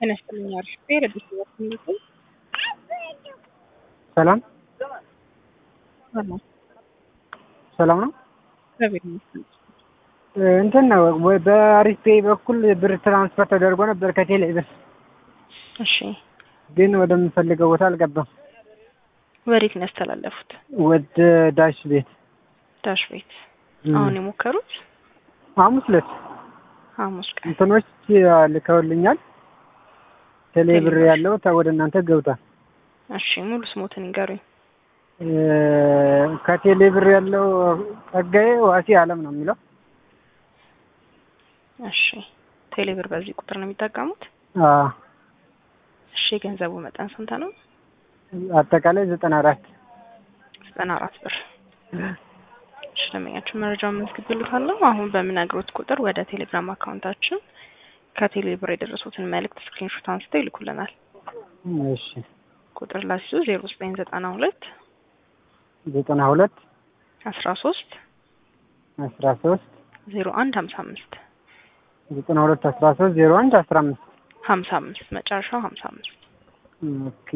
ጤና ይስጥልኝ አርሽቴ ረዲስ ወስንቱ ሰላም ሰላም ሰላም ነው። እግዚአብሔር ይመስገን። እንትን ነው ወይ በአሪፍ ፔይ በኩል ብር ትራንስፈር ተደርጎ ነበር ከቴሌ ብር፣ እሺ ግን ወደምፈልገው ቦታ አልገባም። ወዴት ነው ያስተላለፉት? ወደ ዳሽ ቤት ዳሽ ቤት። አሁን የሞከሩት ሐሙስ ዕለት ሐሙስ ቀን። እንትኖች ልከውልኛል። ቴሌ ብር ያለው ታ- ወደ እናንተ ገብቷል። እሺ ሙሉ ስሞትን ይንገሩኝ። ከቴሌ ብር ያለው ጸጋዬ ዋሴ አለም ነው የሚለው። እሺ ቴሌብር በዚህ ቁጥር ነው የሚጠቀሙት? አዎ፣ እሺ የገንዘቡ መጠን ስንት ነው? አጠቃላይ ዘጠና አራት ዘጠና አራት ብር። እሺ ደንበኛችን መረጃውን መዝግብልታለሁ። አሁን በምነግሮት ቁጥር ወደ ቴሌግራም አካውንታችን ከቴሌብር የደረሱትን መልእክት ስክሪንሾት አንስተው ይልኩልናል። እሺ ቁጥር ላሲዙ ዜሮ ዘጠኝ ዘጠና ሁለት ዘጠና ሁለት አስራ ሶስት አስራ ሶስት ዜሮ አንድ ሀምሳ አምስት ዘጠና ሁለት አስራ ሶስት ዜሮ አንድ አስራ አምስት ሀምሳ አምስት መጨረሻው ሀምሳ አምስት ኦኬ